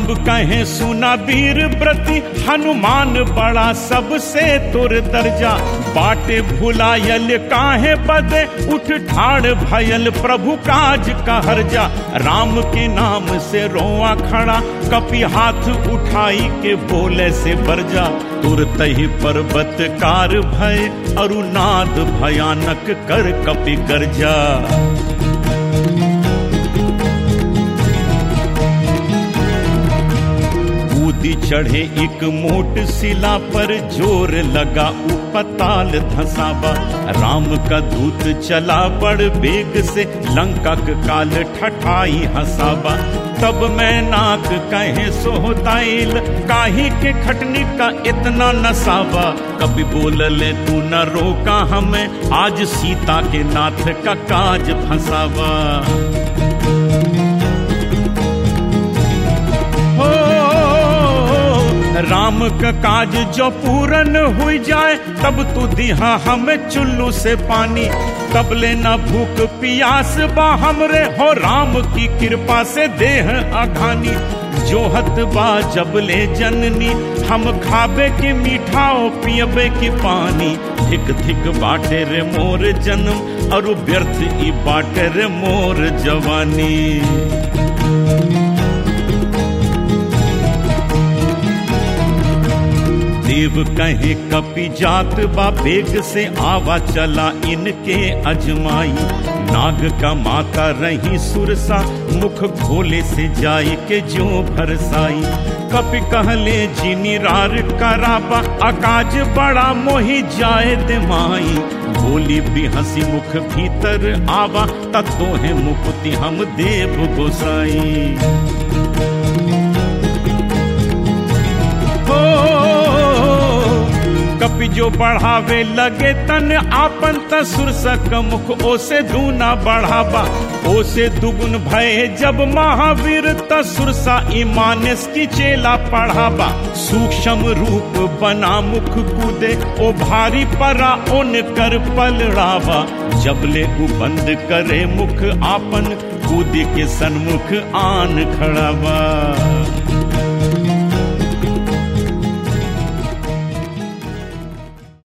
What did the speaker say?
तब कहे सुना वीर व्रति हनुमान बड़ा सबसे तुर दर्जा बाटे भुलायल काहे बदे उठ ठाड़ भयल प्रभु काज कहर जा राम के नाम से रोआ खड़ा कपि हाथ उठाई के बोले से बरजा तुरत ही पर्वत कार भय अरुनाद भयानक कर कपि गर्जा कूदी चढ़े एक मोट शिला पर जोर लगा उपताल धसावा राम का दूत चला बड़ बेग से लंका काल ठठाई हसावा तब मैं नाक कहे सोहताइल काही के खटनी का इतना नसावा कभी बोल ले तू न रोका हमें आज सीता के नाथ का काज फंसावा राम का काज जो पूरन हुई जाए तब तू दिहा हमें चुल्लू से पानी तब लेना भूख पियास बा हमरे हो राम की कृपा से देह अघानी जोहत बा जब ले जननी हम खाबे के मीठाओ पियबे के पानी धिक धिक बाटे रे मोर जन्म और व्यर्थ ई बाटे रे मोर जवानी देव कहे कपि जात बा बेग से आवा चला इनके अजमाई नाग का माता रही सुरसा मुख खोले से जाय के जो भरसाई कपि कहले जिनी रार कराबा अकाज बड़ा मोही जाए दिमाई बोली भी हंसी मुख भीतर आवा तत्तो है मुक्ति हम देव गोसाई कपि जो बढ़ावे लगे तन आपन तसुर सक मुख ओसे दूना बढ़ावा ओसे दुगुन भय जब महावीर तसुर सा ईमानस की चेला पढ़ावा सूक्ष्म रूप बना मुख कूदे ओ भारी परा ओन कर पलड़ावा जबले उ बंद करे मुख आपन कूद के सन्मुख आन खड़ावा